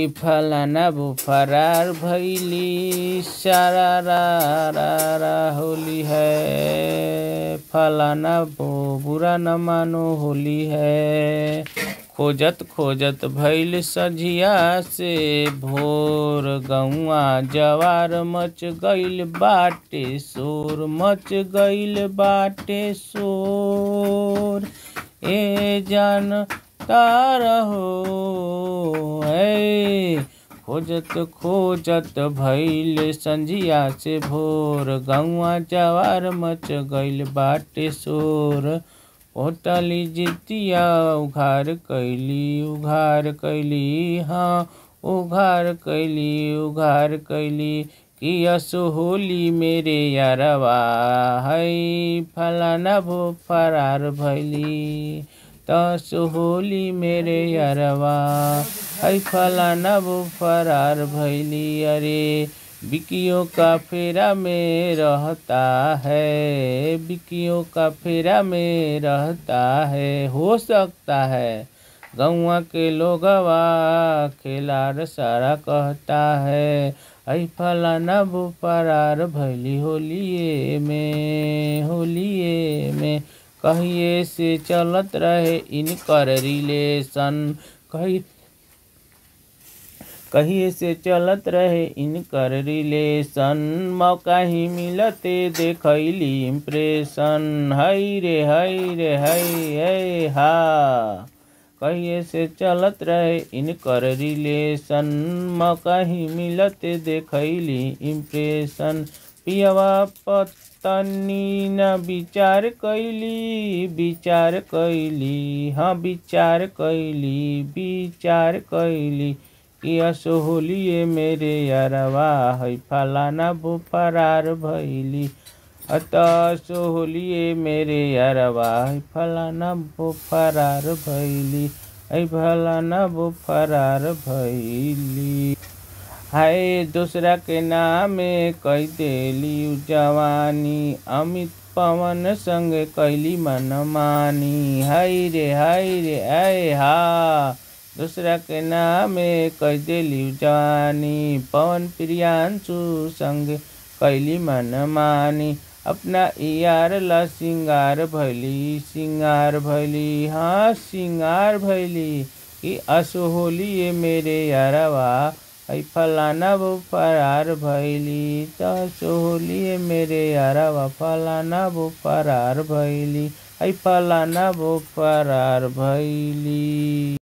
हई फलाना वो फरार भैली सारा रा रा रा होली है फलाना वो बुरा न मानो होली है खोजत खोजत भैल सझिया से भोर गौआ जवार मच गईल बाटे शोर मच गईल बाटे शोर ए जान तार हो ऐ खोजत खोजत भैल संझिया से भोर गौआ जवार मच गईल बाटे शोर होटली जितिया उघार कैली उघार कैली हाँ उघार कैली उघार कैली कि असो होली मेरे यारवा है फलाना भो फरार भैली तसो होली मेरे यारवा है फलाना वो फरार भैली अरे बिकियों का फेरा में रहता है बिकियों का फेरा में रहता है हो सकता है गौआ के लोगवा खेलार सारा कहता है ऐ फलाना वो फरार भैली होलिए में होलिए में कहिए से चलत रहे इनकर रिलेशन कही कहिए से चलत रहे इनकर रिलेशन मौका ही मिलते देखैली इम्प्रेशन हई रे हई रे हई है हा कहिए से चलत रहे इनकर रिलेशन मौका ही मिलते देखैली इम्प्रेशन पियवा पत्नी न विचार कैली विचार कैली हाँ विचार कैली विचार कैली कि असो होलिए मेरे यारवा है फलाना वो फरार भैली अतः सो होलिए मेरे यारवा है फलाना वो फरार भैली है फलाना वो फरार भैली हाय दूसरा के नामे कह देली जवानी अमित पवन संग कैली मनमानी हाय रे हाय रे आय हा दूसरा के नामे कह देली जवानी पवन प्रियांशु संग कैली मनमानी अपना यार ला सिंगार भैली सिंगार भैली हाँ सिंगार भैली कि असो होली ये मेरे यारवा है फलाना वो फरार भैली तसो होली ये मेरे यारवा फलाना वो फरार भैली है फलाना वो फरार भैली